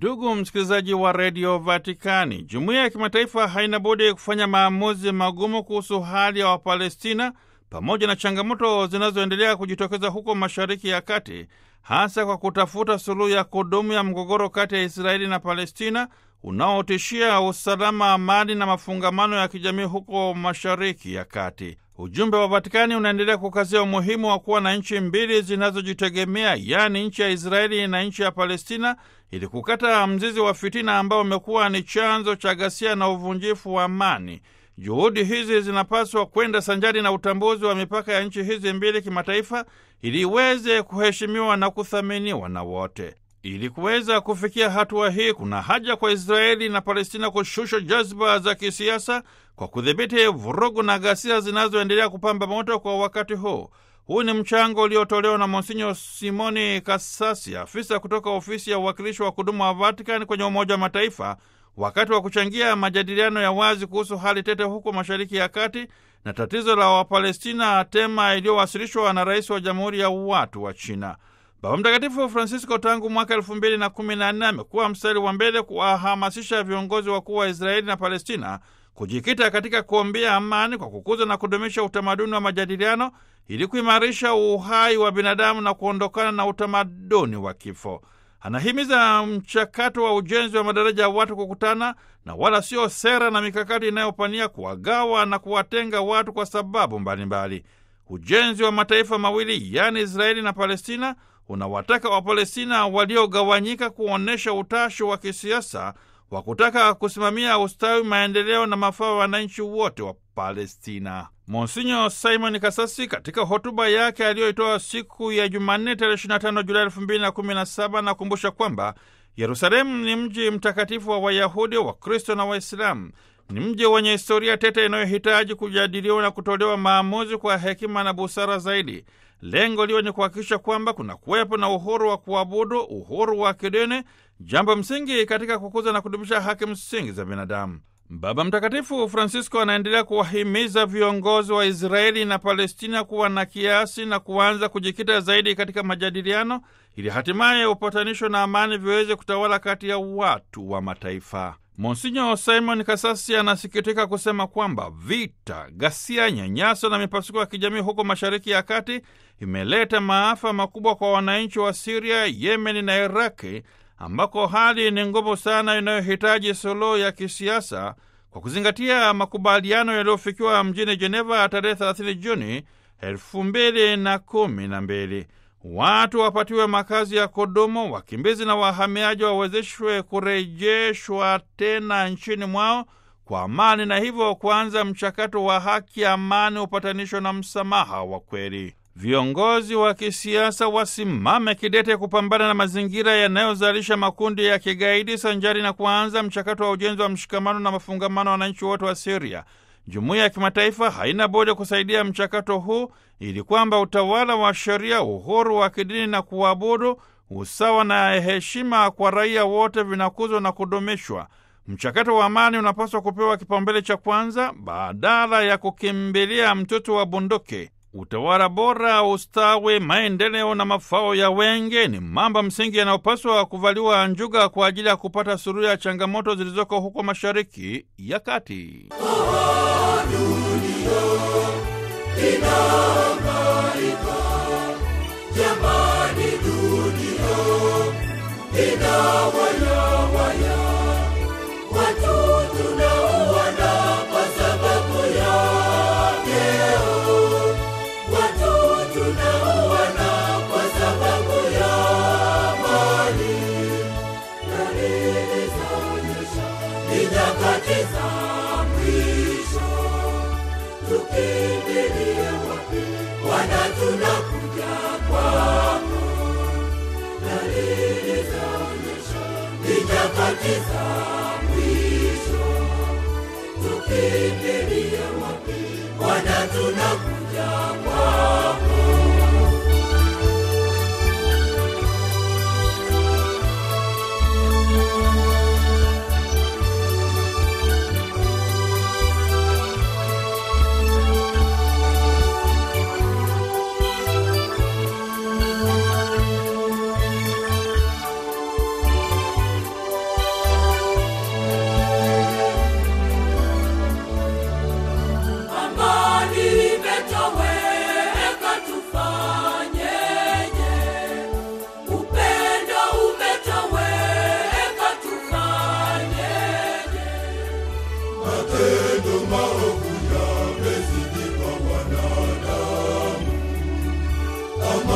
Ndugu msikilizaji wa redio Vatikani, jumuiya ya kimataifa haina budi kufanya maamuzi magumu kuhusu hali ya Wapalestina pamoja na changamoto zinazoendelea kujitokeza huko Mashariki ya Kati, hasa kwa kutafuta suluhu ya kudumu ya mgogoro kati ya Israeli na Palestina unaotishia usalama, amani na mafungamano ya kijamii huko Mashariki ya Kati. Ujumbe wa Vatikani unaendelea kukazia umuhimu wa kuwa na nchi mbili zinazojitegemea, yaani nchi ya Israeli na nchi ya Palestina, ili kukata mzizi wa fitina ambao umekuwa ni chanzo cha ghasia na uvunjifu wa amani. Juhudi hizi zinapaswa kwenda sanjari na utambuzi wa mipaka ya nchi hizi mbili kimataifa, ili iweze kuheshimiwa na kuthaminiwa na wote. Ili kuweza kufikia hatua hii, kuna haja kwa Israeli na Palestina kushusha jazba za kisiasa kwa kudhibiti vurugu na ghasia zinazoendelea kupamba moto kwa wakati huu. Huu ni mchango uliotolewa na Monsinyo Simoni Kasasi, afisa kutoka ofisi ya uwakilishi wa kudumu wa Vatikani kwenye Umoja wa Mataifa, wakati wa kuchangia majadiliano ya wazi kuhusu hali tete huko Mashariki ya Kati na tatizo la Wapalestina, tema iliyowasilishwa na rais wa Jamhuri ya Watu wa China. Baba Mtakatifu Francisco tangu mwaka elfu mbili na kumi na nne amekuwa mstari wa mbele kuwahamasisha viongozi wakuu wa Israeli na Palestina kujikita katika kuombea amani kwa kukuza na kudumisha utamaduni wa majadiliano ili kuimarisha uhai wa binadamu na kuondokana na utamaduni wa kifo. Anahimiza mchakato wa ujenzi wa madaraja ya watu kukutana na wala sio sera na mikakati inayopania kuwagawa na kuwatenga watu kwa sababu mbalimbali. Ujenzi wa mataifa mawili yaani Israeli na Palestina unawataka Wapalestina waliogawanyika kuonyesha utashi wa kisiasa wa kutaka kusimamia ustawi, maendeleo na mafao ya wananchi wote wa Palestina. Monsinyo Simon Kasasi katika hotuba yake aliyoitoa siku ya Jumanne tarehe 25 Julai 2017 anakumbusha kwamba Yerusalemu ni mji mtakatifu wa Wayahudi, Wakristo na Waislamu. Ni mji wenye historia tete inayohitaji kujadiliwa na kutolewa maamuzi kwa hekima na busara zaidi. Lengo liwe ni kuhakikisha kwamba kuna kuwepo na uhuru wa kuabudu, uhuru wa kidini, jambo msingi katika kukuza na kudumisha haki msingi za binadamu. Baba Mtakatifu Francisco anaendelea kuwahimiza viongozi wa Israeli na Palestina kuwa na kiasi na kuanza kujikita zaidi katika majadiliano ili hatimaye upatanisho na amani viweze kutawala kati ya watu wa mataifa. Monsinyo Simon Kasasi anasikitika kusema kwamba vita, ghasia, nyanyaso na mipasuko ya kijamii huko Mashariki ya Kati imeleta maafa makubwa kwa wananchi wa Siria, Yemeni na Iraki ambako hali ni ngumu sana inayohitaji suluhu ya kisiasa kwa kuzingatia makubaliano yaliyofikiwa mjini Jeneva tarehe 30 Juni elfu mbili na kumi na mbili. Watu wapatiwe makazi ya kudumu, wakimbizi na wahamiaji wawezeshwe kurejeshwa tena nchini mwao kwa amani, na hivyo kuanza mchakato wa haki, amani, upatanisho na msamaha wa kweli. Viongozi wa kisiasa wasimame kidete kupambana na mazingira yanayozalisha makundi ya kigaidi sanjari na kuanza mchakato wa ujenzi wa mshikamano na mafungamano wa wananchi wote wa Siria. Jumuiya ya kimataifa haina budi kusaidia mchakato huu ili kwamba utawala wa sheria, uhuru wa kidini na kuabudu, usawa na heshima kwa raia wote vinakuzwa na kudumishwa. Mchakato wa amani unapaswa kupewa kipaumbele cha kwanza badala ya kukimbilia mtoto wa bunduki. Utawala bora, ustawi, maendeleo na mafao ya wengi ni mambo msingi yanayopaswa kuvaliwa njuga kwa ajili ya kupata suluhu ya changamoto zilizoko huko Mashariki ya Kati. kama